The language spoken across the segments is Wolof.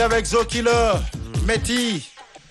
Avec Zokilo, Meti,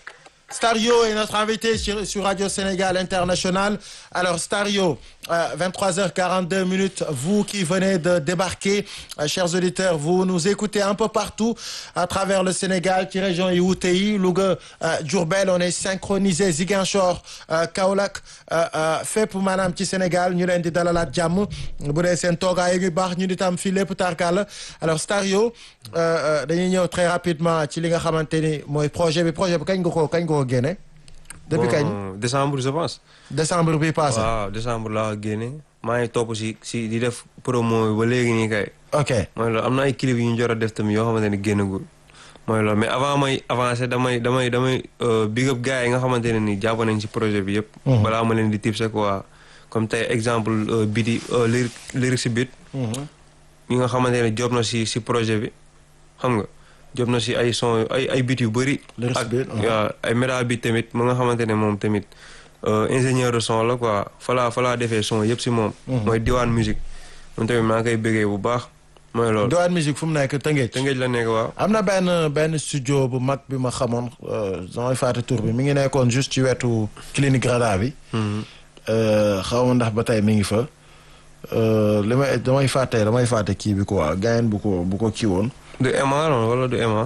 Stario est notre invité sur, sur Radio Sénégal International. Alors Stario, euh, 23h42 minutes, vous qui venez de débarquer, euh, chers auditeurs, vous nous écoutez un peu partout à travers le Sénégal, ci région yi wuute yi Louga, euh, Diourbel, on est synchronisé Ziguinchor, euh, Kaolack, euh, euh, fépp maanaam ci Sénégal ñu leen di dalalaat jàmm bu dee seen toogaay yu baax ñu di tam fii lépp tarkal alors Stario euh, euh, dañuy ñëw très rapidement ci li nga xamante ni mooy projet bi projet bi kañ nga ko kañ nga ko génne depuis kañ Bon, décembre je pense. décembre bi passé waaw décembre laa génne maa ngi topp si si di def promo bi ba léegi nii kay. ok mooy loolu am na ay clip yu ñu jot a def tamit yoo xamante ne génnagul mooy loolu mais avant may avancer damay damay damay euh, big up gars yi nga xamante ne nii jàpp nañ si projet bi yëpp. balaa ma leen di tipse quoi comme tey exemple euh, biti euh, lyric lyric si bit yi nga xamante ne job na si si projet bi xam nga job na si ay son ay ay bit yu bëri. Lyric si ak beat, uh-huh. waaw ay méda bit tamit mu nga xamante ne moom tamit euh, ingénieur de son la quoi falaa falaa defee son yëpp si moom. mooy diwaan musique moom tamit maa ngi koy bëggee bu baax mooy loolu. Douane Musique fu mu nekk Tëngéej Tëngéej la nekk waaw. am na benn benn studio bu mag bi ma xamoon euh, damay fàtte tur bi mi ngi nekkoon juste ci wetu clinique Rada bi Euh, xaw ma ndax ba tey mi ngi fa Euh, li may damay fàtte damay fàtte kii bi quoi gayen bu ko bu ko kii woon du Emma non wala du Emma.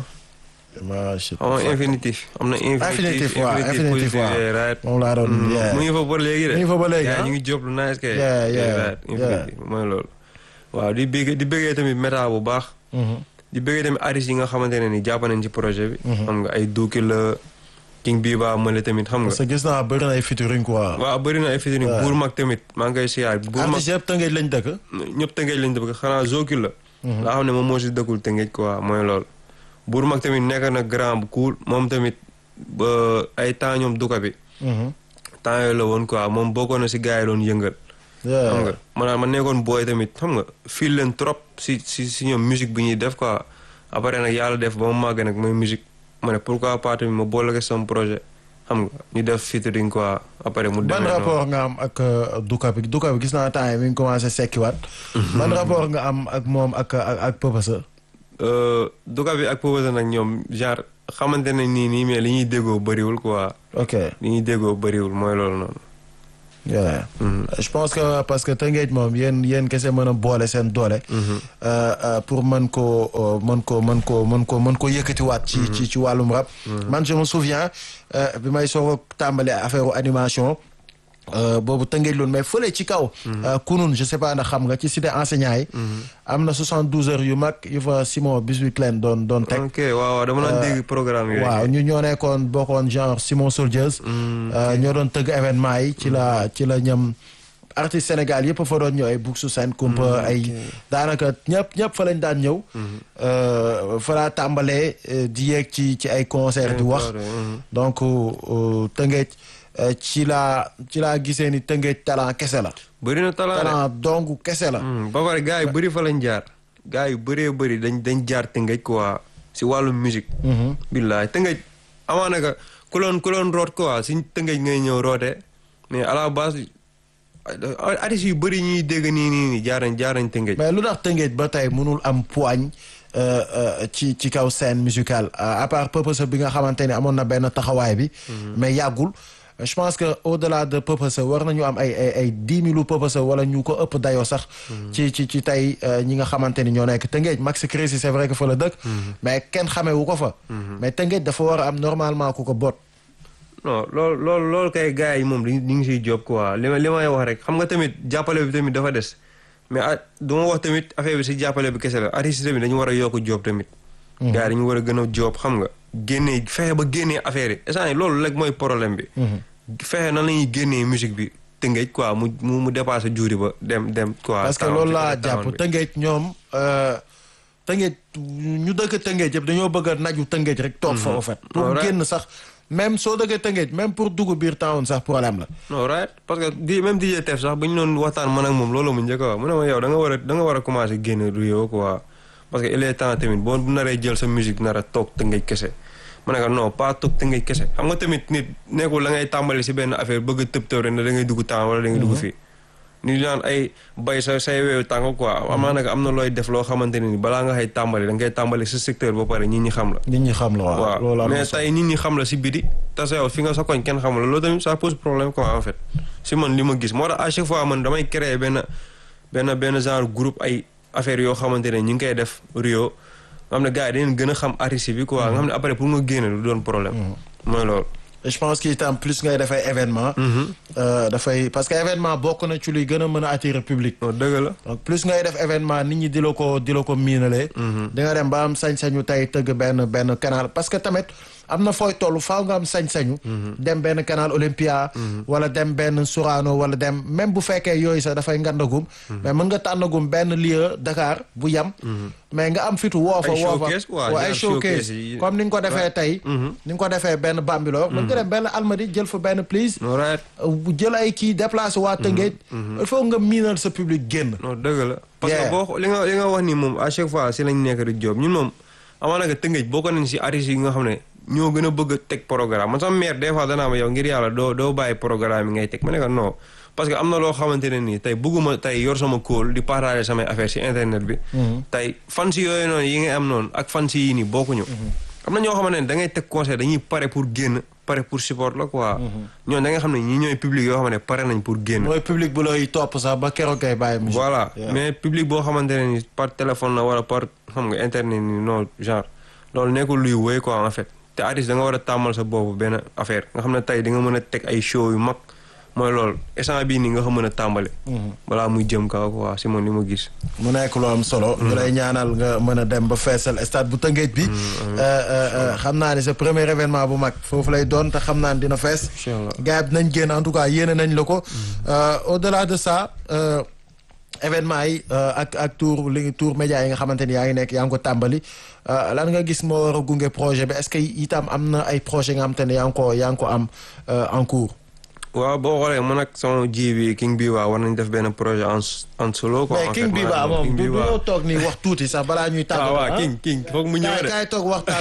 ma je sais xam nga pas. infinitif am na infinitif infinitif waaw infinitif positif, waaw yeah, right. moom laa doon yeah. mu ngi fa ba léegi de. mu ngi fa ba léegi, Yeah, ah? ñu ngi job lu nice kay. Yeah, yeah, right, infinitif mooy loolu. waaw di bëggee di bëggee tamit méta bu baax. Mhm. di bëggee tamit artistes yi nga xamante ne ni jàpp nañ ci projet bi. xam nga ay Duki la King Biba Male tamit xam nga. parce que gis naa bëri na ay featuring quoi waaw bëri na ay featuring buur mag tamit maa ngi koy siyaar buur mag artistes yëpp Tëngéej lañ dëkk ñëpp tëngeej lañ dëkk xanaa Zokil la. nga xam ne moom moo si dëkkul tëngeej quoi mooy loolu. buur mag tamit nekk na grand bu cool moom tamit ba ay temps ñoom duka bi. Mhm. temps yooyu la woon quoi moom bokkoon na si gars yi doon yëngal. Yeah. xam nga maanaam ma nekkoon booy tamit xam nga fii leen trop si si si ñoom musique bi ñuy def quoi après nag yàlla def ba mu màgg nag mooy musique ma ne pourquoi pas tamit ma boole ko sama projet xam nga ñu def featuring quoi après mu ban demee noonu. rapport nga am ak euh, Duka bi Duka bi gis naa temps yi mi ngi commencé sekkiwaat ban rapport nga am ak moom ak ak ak Papa Euh, duka bi ak Papa nag ñoom genre xamante ne nii nii mais li ñuy déggoo bëriwul quoi ok li ñuy déggoo bëriwul mooy loolu noonu. yeah. je pense que parce que Tëngéej moom yéen yéen kese mën a boole seen doole. Euh, euh, pour mën koo euh, mën koo mën koo mën koo mën koo yëkkatiwaat. ci ci ci wàllum rap. man je me souviens euh, bi may soog a tàmbali affaire animation. euh, boobu Tëngéej loolu mais fële ci kaw. euh, kunun je sais pas ndax xam nga ci cité enseignant yi. am na 72 heures yu mag yu fa Simon Biscuit Clen doon doon teg. ok waaw waaw dama doon dégg programme yooyu. waaw ñu ñoo nekkoon bokkoon genre Simon Soldiers. euh, ñoo doon tëgg événement yi ci la ci la ñam artiste Sénégal yëpp fa doon ñëw ay Buxu Sen Kumpa ay daanaka ñëpp ñëpp fa lañ daan ñëw. euh, fa laa tàmbalee euh, di yeeg ci ci ay concert di wax. donc euh, Tëngéej euh, ci laa ci laa gisee ni Tëngéej talent kese la. bëri na talent de. talent dong kese la. Hmm, ba pare gars yu bëri fa lañ jaar. gars yu bëree bëri dañ dañ jaar tëngëj quoi si wàllu musique. billaay tëngëj amaana ka ku loon ku loon root quoi si tëngëj ngay ñëw roote mais à la base artistes yu bëri ñuy dégg nii nii nii jaar nañ jaar nañ tëngëj. mais lu tax Tëngéej ba tey mënul am poigne euh, euh, ci ci kaw scène musicale Euh, à part Purpose bi nga xamante ni amoon na benn taxawaay bi. mais yàggul je pense que au delà de Purpose war nañu am ay ay ay dix mille Purpose wala ñu ko ëpp dayoo sax. ci ci ci tey euh, ñi nga xamante ni ñoo nekk Tëngéej Max Crési c'est vrai que fa la dëkk. mais kenn xamee wu ko fa. mais Tëngéej dafa war a am normalement ku ko boot. non loolu loolu loolu kay gars yi moom ñu ngi siy job quoi li ma li may wax rek xam nga tamit jàppale bi tamit dafa des mais ah du ma wax tamit affaire bi si jàppale bi kese la artistes yi tamit dañu war a yokk job tamit. gars yi dañu war a gën a job xam nga génnee fexe ba génnee affaire yi instant yii loolu rek mooy problème bi. fexe nan la ñuy génnee musique bi tëngëj quoi mu mu mu dépassé juuri ba dem dem quoi. parce que taxaw loolu ci laa côté town jàpp bi. Tëngéej ñoom euh, Tëngéej ñu dëkk Tëngéej yëpp dañoo bëgg a naju Tëngéej rek toog fa en fait pour Alright. génn sax même soo dëggee Tëngéej même pour dugg biir town sax problème la non right parce que di même DJ Tef sax bu ñu doon waxtaan man ak moom loolu mu njëkk a wax mu ne ma yow da nga war a da nga war a commencé génn du yow quoi parce que il est temps tamit boo naree jël sa musique nar a toog tëngëj kese ma ne ko non pas toog tëngëj kese xam nga tamit nit nekkul la ngay tàmbali si benn affaire bëgg a tëb tëb rek ne da ngay dugg temps wala da ngay dugg fii ni naan ay bay sa say weewu tànk quoi amaa nag am na looy def loo xamante ne ni balaa nga xay tàmbali da ngay tàmbali sa secteur ba pare nit ñi xam la nit ñi xam la waaw loolu waaw am na mais solo. tey nit ñi xam la si biti te sa yow fi nga sa koñ kenn xamul la loolu tamit ça pose problème quoi en fait si man li ma gis moo tax à chaque fois man damay créer benn benn benn genre groupe ay affaires yoo xamante ne ñu ngi koy def Rio nga xam ne gars yi dañu gën a xam artiste bi quoi nga xam ne après pour nga génne du doon problème mooy loolu Et je pense que itam plus ngay dafay événement euh, dafay parce que événement bokk na ci luy gën a mën a attirer public non dëgg la donc plus ngay def événement nit ñi di la ko di la ko miinalee di nga dem ba am sañ-sañu tey tëgg benn benn canal parce que tamit am na fooy toll faaw nga am sañ-sañu dem benn canal Olympia wala dem benn Sorano wala dem même bu fekkee yooyu sax dafay ngandagum mais mën nga tànnagum benn lieu Dakar bu yam mais nga am fitu woo fa Ay woo fa showcase quoi, waa ay genre showcase showcase yi. comme ni nga ko defee tey ni nga ko defee benn Bambilor mën nga dem benn Almadi jël fa benn please non right bu jël ay kii déplacé waa Tëngéej il faut nga miinal sa public génn non dëgg la parce Yeah. que boo xoo- li nga li nga wax nii moom à chaque fois si lañ nekk di job ñun moom amaana nga tëngëj boo ko nañ si artistes yi nga xam ne ñoo gën a bëgg a teg programme man sama mère des fois danaa ma yow ngir yàlla doo doo bàyyi programme yi ngay teg ma ne ko non parce que am na loo xamante ne nii tey bëgguma tey yor sama kóol di partager samay affaire si internet bi tey fan si yooyu noonu yi ngay am noonu ak fan si yii nii bokkuñu am na ñoo xamante ne da ngay teg conseil dañuy pare pour génn pare pour support la quoi ñoon da nga xam ne ñi ñooy public yoo xam ne pare nañ pour génn mooy public bu lay topp sax ba keroog ngay bàyyi musique voilà Yeah. mais public boo xamante ne ni par téléphone la wala par xam nga internet ni non genre loolu nekkul luy wéy quoi en fait te artiste da nga war a tàmmal sa boobu benn affaire nga xam ne tey di nga mën a teg ay show yu mag mooy loolu instant bii nii nga ko mën a tàmbale balaa muy jëm kaw quoi si man li ma gis mu nekk lu am solo. ñu lay ñaanal nga mën a dem ba feesal stade bu Tëngéej bi. Euh, euh, euh, xam naa ne sa premier événement bu mag foofu lay doon te xam naa ne dina fees. Incha allah. gars yi dinañ génn en tout cas yéene nañ la ko. Euh, au delà de ça euh, événement yi euh, ak ak tour li tour média yi nga xamante ni yaa ngi nekk yaa ngi ko tàmbali euh, lan nga gis moo war a gunge projet bi est-ce que itam am na ay projet nga xamante ne yaa ngi ko yaa ngi ko am euh, en cours. waaw boo xoolee man ak sama ji bi king bi waa war nañ def benn projet en en solo quoi mais en King fait, Biba maanaam moom King du du Biba. ñoo toog nii wax tuuti sax balaa ñuy tàggatoo. waaw waaw ah. king king foog mu ñëw kaay de kaay toog waxtaan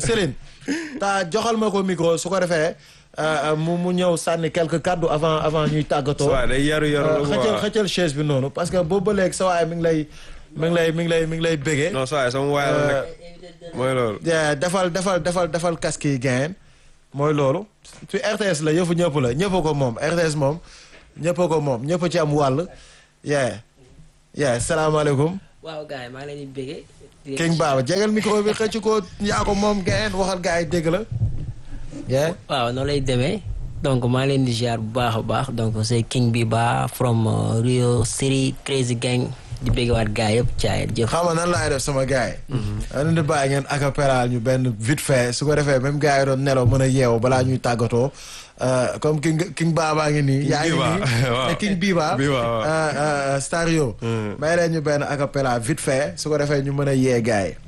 Céline ta joxal ma ko micro su ko defee euh, mu mu ñëw sànni quelques kàddu avant avant ñuy tàggatoo. waaw day yaru yaru Euh, la xëccal quoi xëccal chaise bi noonu parce que boobu ba léegi sa waay mi ngi lay mi ngi lay mi ngi lay mi ngi lay bégee. non saa sama waay la nag mooy loolu Yeah, defal defal defal defal casque yi gain mooy loolu ci RTS la yëfu ñëpp la ñëpp a ko moom RTS moom ñëpp a ko moom ñëpp a ci am wàll. yeah yeah salaamaaleykum. waaw gars yi maa ngi leen di béggee. di King Baba jegal micro bi xëcc ko yaa ko moom gain waxal gars yi dégg la. yeah waaw noonu lay demee donc maa ngi leen di ziar bu baax a baax donc c'est King Biba from uh, Rio City Crazy Gang di béggewaat gars yëpp caay jëf. xam nga nan laay def sama gars yi. da leen di bàyyi ngeen acapella ñu benn vite fait su ko defee même gars yi doon nelaw mën a yeewu balaa ñuy tàggatoo euh, comme King King Baba ngi nii. yaa ngi Biba, nii waaw. te King Biba. Biba, waaw. euh, euh, Stario. may leen ñu benn acapella vite fait su ko defee ñu mën a yee gars yi.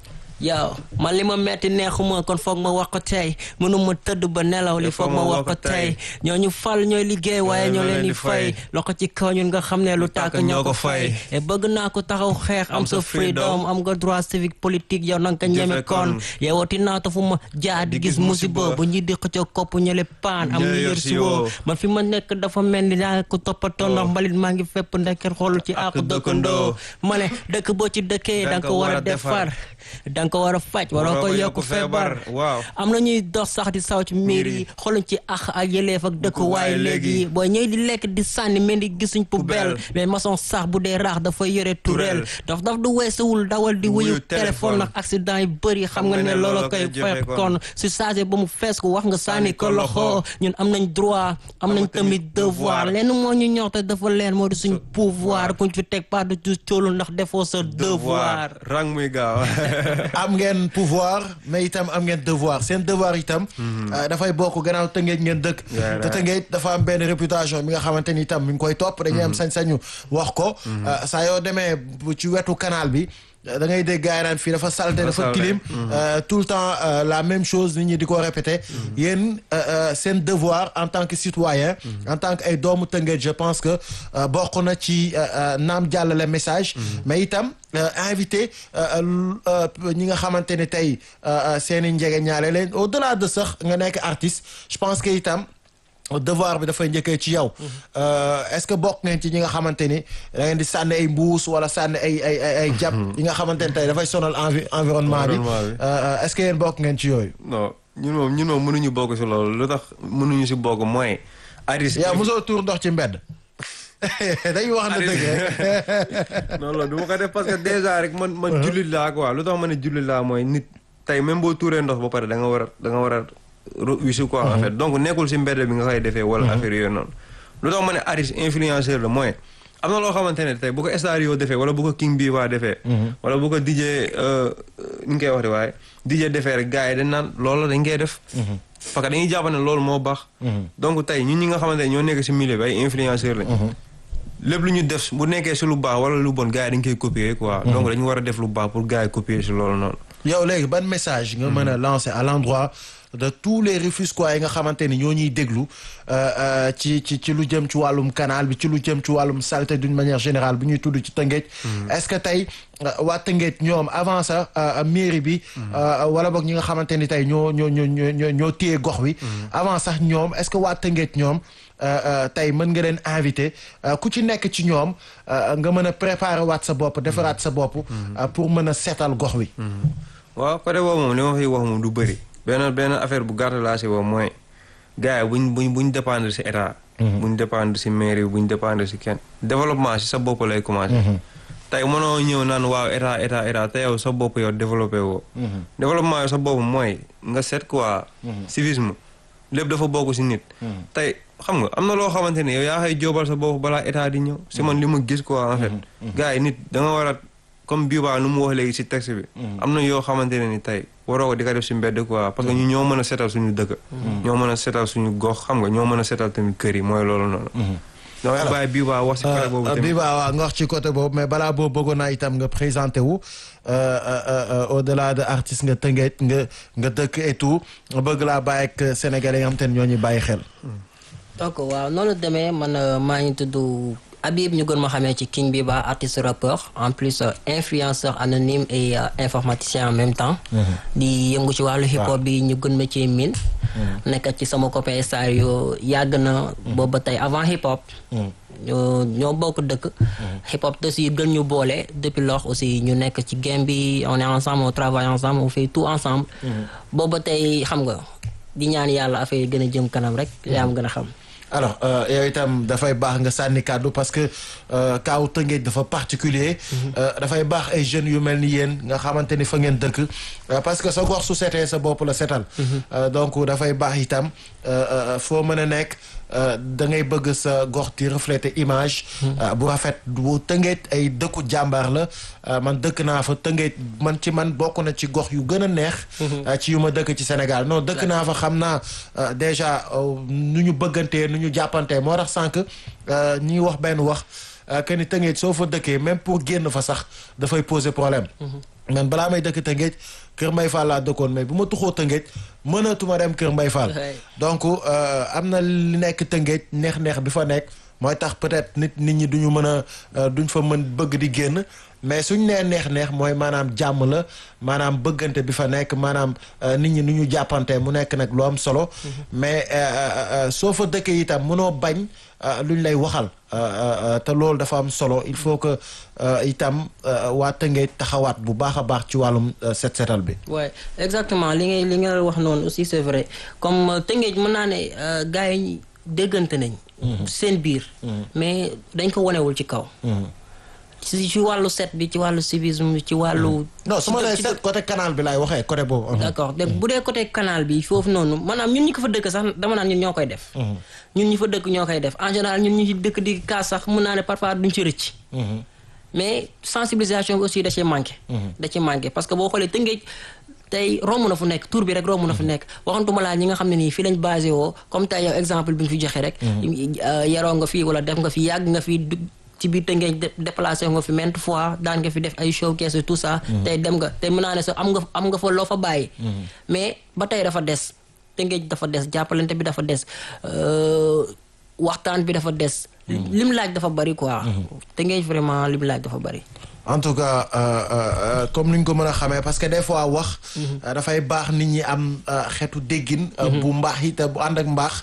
yow man li ma metti neexuma kon foog ma wax ko tey mënuma tëdd ba nelaw li foog ma wax ko tey ñooñu fal ñooy liggéey waaye ñoo leen di fay loxo ci kaw ñun nga xam ne lu tàkk ñoo ko fay et bëgg naa ko taxaw xeex am sa freedom am nga droit civique politique yow nanga ko ñeme kon yeewati naa ta fu ma jaar di gis musiba bu ñi di xëccoo kopp ñële paan am ñu yor si woo man fi ma nekk dafa mel ni daa ko toppatoo ndax mbalit maa ngi fépp ndekkee xool ci àqu dëkkandoo ma ne dëkk boo ci dëkkee danga ko war a defar danga ko war a faj waroo ko yokk feebar waaw am na ñuy dox sax di saw ci miir yi xooluñ ci ax ak yëleef ak dëkk waaye léegi booy ñëw di lekk di sànni mel ni gisuñ poubelle mais maçon sax bu dee raax dafay yore tureel daf daf du weesuwul dawal di wuyu téléphone nag accident yi bëri xam nga ne loolu koy fekk kon si chargé ba mu fees ko wax nga sànni ko loxo ñun am nañ droit am nañ tamit devoir lenn moo ñu ñor te dafa leen moo di suñ pouvoir kuñ fi teg pas de ju coolu ndax defoo sa devoir rang muy gaaw am ngeen pouvoir mais itam am ngeen devoir seen devoir itam. euh, dafay bokk gannaaw tëngeej ngeen dëkk. Yeah, te tëngeej dafa am benn réputation bi nga xamante ni itam mi ngi koy topp. dañuy am sañ-sañu wax ko. euh, saa yoo demee bu ci wetu canal bi. da ngay dégg gars yi naan fii dafa salte dafa salte. tilim euh, tout le temps euh, la même chose nit ñi di ko répéter yéen euh, euh, seen devoir en tant que citoyen en tant que ay doomu Tëngéej je pense que euh, bokk na ci euh, euh, naam jàllale message mais itam euh, invité euh, l- euh, ñi nga xamante ne tey euh, euh, seen i njege ñaale leen au delà de sax nga nekk artiste je pense que itam devoir bi dafay njëkkee ci yow est-ce que bokk ngeen ci ñi nga xamante ni da ngeen di sànni ay mbuus wala sànni ay ay ay ay jàpp yi nga xamante ni tey dafay sonal envi environnement bi Environnement bi. Euh, est-ce que yéen bokk ngeen ci yooyu non ñun moom ñun moom mënuñu bokk si loolu lu tax mënuñu si bokk mooy artiste yaa mosoo tuur ndox ci mbedd dañuy wax na dëgg rek non non du ma ko def parce que déjà rek man man jullit laa quoi lu tax ma ne jullit laa mooy nit tey même boo tuuree ndox ba pare da nga war a da nga war a ro- wisu quoi en fait donc nekkul si mbedd bi nga koy defee wala affaire yooyu noonu lu tax ma ne artiste influenceur la mooy am na loo xamante ne tey bu ko star yoo defee wala bu ko king bi waa defee wala bu ko DJ ni nga koy wax de waaye DJ defee rek gars yi dañ naan loolu dañ koy def parce que dañuy jàpp ne loolu moo baax donc tey ñun ñi nga xamante ne ñoo nekk si milieu bi ay influenceur lañ lépp lu ñu def bu nekkee si lu baax wala lu bon gars yi dañ koy copier quoi. donc dañu war a def lu baax pour gars yi copier si loolu noonu. yow léegi ban message nga mën a lancer à l'endroit de tous les Rufisquois yi nga xamante ni ñoo ñuy déglu euh, euh, ci ci ci lu jëm ci wàllum canal bi ci lu jëm ci wàllum saleté d'une manière générale bu ñuy tudd ci Tëngéej est-ce que tey euh, waa Tëngéej ñoom avant ça euh, mairie bi euh, wala boog ñi nga xamante ni tey ñoo ñoo ñoo ñoo ñoo ñoo téye gox wi avant sax ñoom est-ce que waa Tëngéej ñoom euh, euh, tey mën nga leen invité euh, ku ci nekk ci ñoom euh, nga mën a préparer waat sa bopp defaraat sa bopp euh, pour mën a seetal gox wi waaw côté boobu moom li ma fiy wax moom du bëri. benn benn affaire bu gàtt laa si wax mooy gars yi buñ buñ buñ dépendre si état. buñ dépendre si mairie bi buñ dépendre si kenn. développement si sa bopp lay commencer. tey mënoo ñëw naan waaw état état état te yow sa bopp yow développé woo. développement yow sa bopp mooy nga seet quoi. civisme lépp dafa bokk si nit. tey xam nga am na loo xamante ne yow yaa xay jóobal sa bopp balaa état di ñëw. si man li ma gis quoi en fait. gars yi nit da nga war a comme bii baa nu mu wax léegi si texte bi. am na yoo xamante ne ni tey waroo ko di ko def si mbedd quoi parce que ñu ñoo mën a seetal suñu dëkk. ñoo mën a seetal suñu gox xam nga ñoo mën a seetal tamit kër yi mooy loolu noonu. damay bàyyi bii baa wax si côté boobu tamit. bii baa waa nga wax ci côté boobu mais balaa boobu bëggoon naa itam nga présenté wu au delà de artiste nga tëngeej nga nga dëkk et tout bëgg laa bàyyi ak sénégalais yi nga xam te ne ñoo ñuy bàyyi xel. donc waaw noonu la demee man euh, maa ngi tudd Habib ñu gën ma xamee ci King Biba artiste rappeur en plus euh, influenceur anonyme et euh, informaticien en même temps. di yëngu ci wàllu hip hop bi ñu gën ma ci miin. nekk ci sama copain Star yoo yàgg na. boobu ba tey avant hip hop. ñoo ñoo bokk dëkk. hip hop aussi gën ñu boole depuis lors aussi ñu nekk ci game bi on est ensemble on travaille ensemble on fait tout ensemble. boobu ba tey xam nga di ñaan yàlla affaire yi gën a jëm kanam rek yaa am gën a xam. alors yow itam dafay baax nga sànni kàddu parce que kaaw Tëngéej dafa particulier dafay baax ay jeunes yu mel ni yéen nga xamante ni fa ngeen dëkk parce que sa gox su setee sa bopp la setal donc dafay baax itam foo mën a nekk da ngay bëgg sa gox di refléter image bu rafet bu Tëngéej ay dëkku jàmbaar la man dëkk naa fa Tëngéej man ci man bokk na ci gox yu gën a neex ci yu ma dëkk ci Sénégal non dëkk naa fa xam naa déjà nu ñu bëggantee nu ñu jàppante moo tax sànq ñi wax benn wax que ni Tëngéej soo fa dëkkee même pour génn fa sax dafay poser problème man balaa may dëkk Tëngéej Kër Mbay Fall laa dëkkoon mais bu ma tuxoo Tëngéej mënatuma dem Kër Mbay Fall donc am na li nekk Tëngéej neex-neex bi fa nekk mooy tax peut-être nit nit ñi duñu mën a duñ fa mën bëgg di génn mais suñ nee neex-neex mooy maanaam jàmm la maanaam bëggante bi fa nekk maanaam nit ñi nu ñu jàppante mu nekk nag lu am solo mais soo fa dëkkee itam mënoo bañ luñ lay waxal te loolu dafa am solo il faut que itam waa Tëngéej taxawaat bu baax a baax ci wàllum set setal bi. ouais exactement li ngay li nga wax noonu aussi c'est vrai comme Tëngéej mën naa ne gars yi déggante nañ. seen biir. mais dañ ko wanewul ci kaw. ci ci wàllu set bi ci wàllu civisme ci wàllu. non su ma nee set côté canal bi laay waxee côté boobu. d'accord dégg bu dee côté canal bi foofu noonu maanaam ñun ñi ko fa dëkk sax dama naan ñun ñoo koy def. ñun ñi fa dëkk ñoo koy def en général ñun ñi ci dëkk di kaas sax mun naa ne parfois duñ ci rëcc. mais sensibilisation bi aussi da cee manqué. da cee manqué parce que boo xoolee Tëngéej tey romb na fu nekk tur bi rek romb na fu nekk waxantuma laa ñi nga xam ne nii fii lañ basé woo comme tey yow exemple bi nga fi joxe rek. yaroo nga fi wala def nga fi yàgg nga fi ci biir Tëngéej déplacé nga fi maintes fois daan nga fi def ay showcase tout ça. tey dem nga tey mën naa ne sax am nga am nga fa loo fa bàyyi. mais ba tey dafa des Tëngéej dafa des jàppalante bi dafa des waxtaan bi dafa des. lim laaj dafa bari quoi. Tëngéej vraiment lim laaj dafa bari. en tout cas comme ni ñu ko mën a xamee parce que des fois wax. dafay baax nit ñi am xeetu déggin. bu mbaax it bu ànd ak mbaax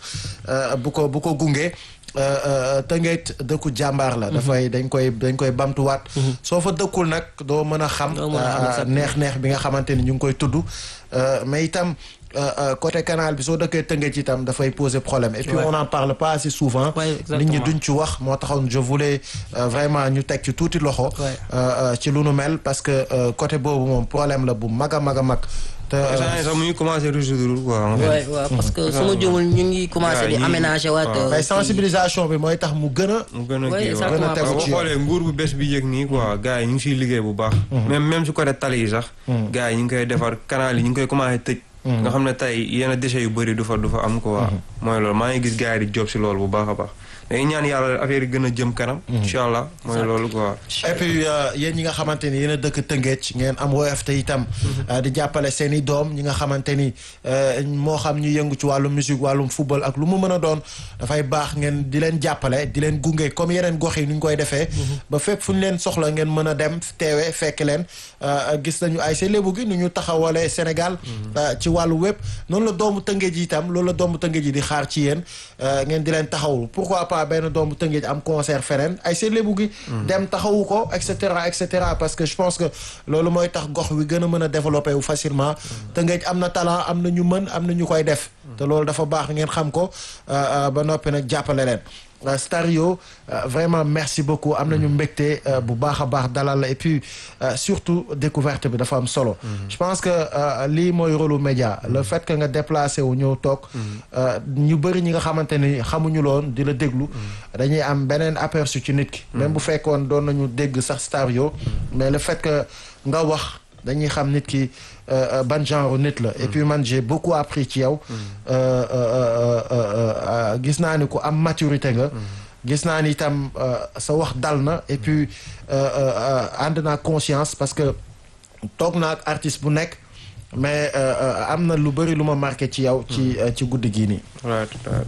euh, bu ko bu ko gunge euh, euh, Tëngéej dëkku jàmbaar la dafay dañ koy dañ koy bamtuwaat soo fa dëkkul nag doo mën a xam Doo mën a xam euh, exactement. neex-neex bi nga xamante ni ñu ngi koy tudd Euh, mais itam euh, euh, côté canal bi soo dëkkee Tëngéej itam dafay poser problème et puis Ouais. on n'en parle pas assez souvent Ouais, nit ñi exactement. duñ ci wax moo taxoon je voulais euh, vraiment ñu teg ci tuuti loxo Ouais. euh, euh, ci lu nu mel parce que euh, côté boobu moom problème la bu mag a mag a mag te euh, instant yii sax mu ngi commencé résoudre quoi. en fait. ouais waaw parce que su ma jumul ñu ngi commencé di Ouais, ñi- aménager waat. waaw. euh, mais kii- sensibilisation bi mooy tax mu gën a mu gën a Ouais, kii waaw. exactement. gën a tegu boo ci yoon. xoolee nguur bu bees bi yëg nii quoi gars yi ñu ngi siy liggéey bu baax. même même su côté tali yi sax. gars yi ñu ngi koy defar canal yi ñu ngi koy commencé tëj. nga xam ne tey yenn déchets yu bëri du fa du fa am quoi. mooy loolu maa ngi gis gars yi di job si loolu bu baax a baax. dañuy ñaan yàlla affaire yi gën a jëm kanam. incha allah mooy loolu quoi. et puis euh, yéen ñi nga xamante ni yéen a dëkk Tëngéej ngeen am woyof te itam euh, di jàppale seen i doom ñi nga xamante ni euh, moo xam ñu yëngu ci wàllum musique wàllum football ak lu mu mën a doon dafay baax ngeen di leen jàppale di leen gunge comme yeneen gox yi nu ñu koy defee. ba fépp fu ñu leen soxla ngeen mën a dem teewe fekk leen euh, gis nañu ay see lébu gi nu ñu taxawalee Sénégal. euh, ci wàllu wépp noonu la doomu Tëngéej yi itam loolu la doomu Tëngéej yi di xaar ci yéen euh, ngeen di leen taxawul pourquoi pas benn doomu Tëngéej am concert feneen ay see lébu gi. dem taxawu ko et cetera et cetera parce que je pense que loolu mooy tax gox wi gën a mën a développer wu facilement. Tëngéej am na talent am na ñu mën am na ñu koy def. te loolu dafa baax ngeen xam ko euh, euh, ba noppi nag jàppale leen. Euh, Stario euh, vraiment merci beaucoup am nañu mbégte euh, bu baax a baax dalal la et puis euh, surtout découverte bi dafa am solo. je pense que euh, lii mooy rôle lu média le fait que nga déplacé wu ñëw toog. euh, ñu bëri ñi nga xamante ni xamuñu loon di la déglu. dañuy am beneen aperçu ci nit ki. même bu fekkoon doon nañu dégg sax Stario. mais le fait que nga wax dañuy xam nit ki euh, euh, ban genre nit la. et puis man j'ai beaucoup appris ci yow. Euh, euh, euh, euh, euh, gis naa ni ku am maturité nga. gis naa ni itam euh, sa wax dal na et puis euh, euh, euh, ànd naa conscience parce que toog naa ak artiste bu nekk mais euh, euh, am na lu bëri lu ma marqué ci yow. ci euh, ci guddi gii nii. right right.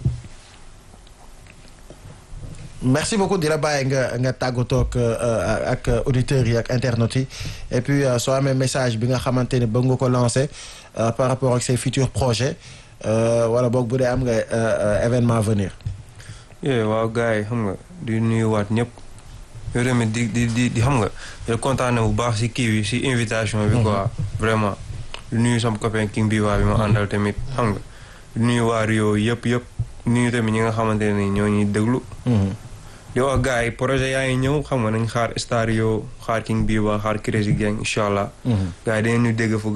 merci beaucoup di la bàyyi nga nga tàggatoo ak euh, ak auditeurs yi ak internautes yi et puis euh, soo amee message bi nga xamante ni bëgg nga ko lancer euh, par rapport ak ses futurs projets euh, wala boog bu dee am nga euh, euh, événement à venir. yee waaw gars yi xam nga di nuyuwaat ñëpp yow tamit di di di di xam nga di kontaan bu baax si kii bi si invitation bi quoi vraiment di nuyu sama copain King bi waa bi ma àndal tamit xam nga di nuyu waa Rio yëpp yëpp di nuyu tamit ñi nga xamante ne ñoo ñuy déglu di wax gars yi projet yaa ngi ñëw xam nga nañ xaar Stario xaar King bi waa xaar Crazy Gang incha allah gars yi dañu ñu dégg fu